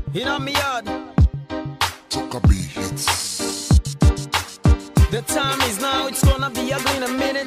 In on me yard. Toka B hits. The time is now, it's gonna be ugly in a minute.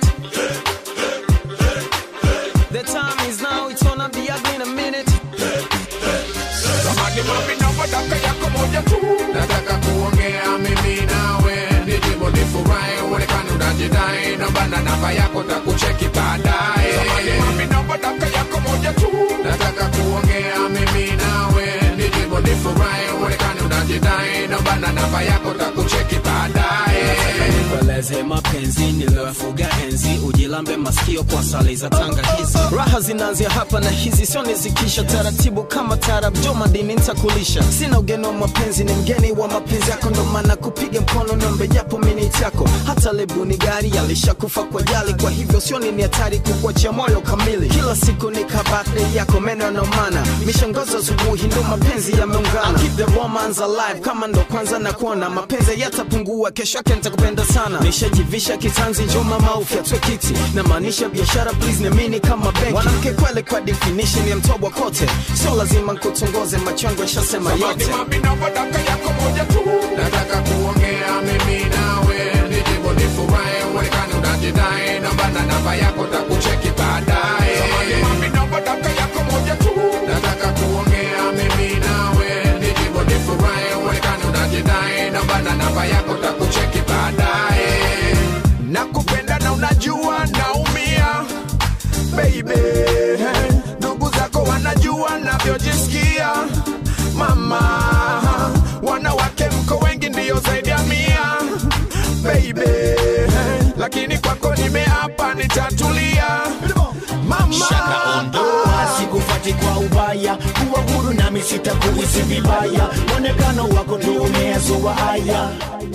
The time is now, it's gonna be ugly in a minute. Samani mami naomba dakika yako moja tu, nataka kuongea mimi nawe, nijibu nifurahi, uonekane unajidai, naomba na namba yako takucheki baadaye. Samani mami naomba dakika yako moja tu, nataka kuongea mimi nawe, nijibu nifurahi, uonekane unajidai, naomba na namba yako takucheki baadaye. Nikueleze mapenzi niliyofuga enzi, ujilambe masikio kwa sali za tanga hizi. Raha zinaanzia hapa na hizi sio nizikisha taratibu kama tarab, jo madini nitakulisha. Sina ugeni wa mapenzi, ni mgeni wa mapenzi yako, ndo maana kupiga mkono niombe japo miniti yako. Hata lebu ni gari alishakufa kwa jali, kwa hivyo sio ni hatari kukuachia moyo kamili. Kila siku ni kabate yako, meno yanaumana, mishangazo asubuhi, ndo mapenzi yameungana. Keep the romance alive, kama ndo kwanza na kuona mapenzi yatapungua, kesho yake nitakupenda sana. Nishajivisha kitanzi, njo mama ufyatwe kiti, na maanisha biashara, please niamini kama benki. Mwanamke kweli kwa definition ya mtobwa kote, sio lazima nkutongoze, macho yangu yashasema Samani yote. mami naomba dakika yako moja tu, nataka kuongea mimi nawe, nijibu nifurahi, uonekane unajidai, naomba na namba yako takucheki baadaye. Samani mami naomba dakika yako moja tu, nataka kuongea mimi nawe, nijibu nifurahi, uonekane unajidai, naomba na namba yako takucheki baadaye. Nakupenda na unajua naumia baby ndugu zako wanajua navyojisikia mama wanawake mko wengi ndiyo zaidi ya mia baby lakini kwako nimeapa nitatulia mama shaka ondoa sikufati kwa ubaya kuwa huru nami sitakuhisi vibaya mwonekano wako ndio umeyazoa haya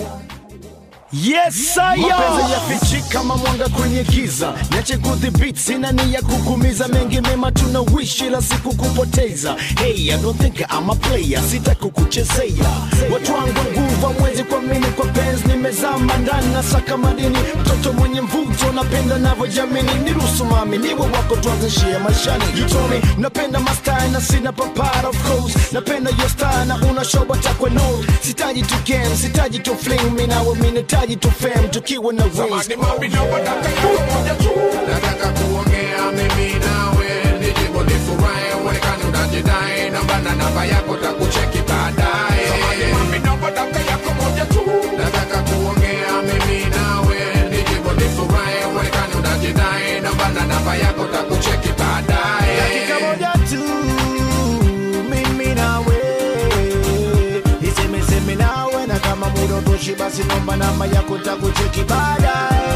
Yes, mapenzi yafichi kama mwanga kwenye giza, niache kudhibiti, sina nia kukumiza, mengi mema tunawishi, ila siku kupoteza. Hey, I don't think I'm a player, sita kukuchezea. Watu wangu nguvu mwezi kwa mini kwa penzi, nimezama ndani na saka madini, mtoto mwenye mvuto, napenda navyojamini, niruhusu mami niwe wako, tuanze share maishani. You told me napenda mastai na sina papara, of course napenda your style na una show takwe no, sitaji tu game, sitaji tu fling, mimi nawe mimi nahitaji tu fame, tukiwa na wings. Samani mami naomba dakika yako moja tu nataka kuongea mimi nawe nijibu nifurahi uonekane unajidai naomba na namba yako takucheki baadaye Samani mami naomba dakika yako moja tu nataka kuongea mimi nawe nijibu nifurahi uonekane unajidai naomba na namba yako takucheki baadaye dakika moja tu mimi nawe nisemeseme nawe na kama muda utoshi basi nomba namba yako takucheki baadaye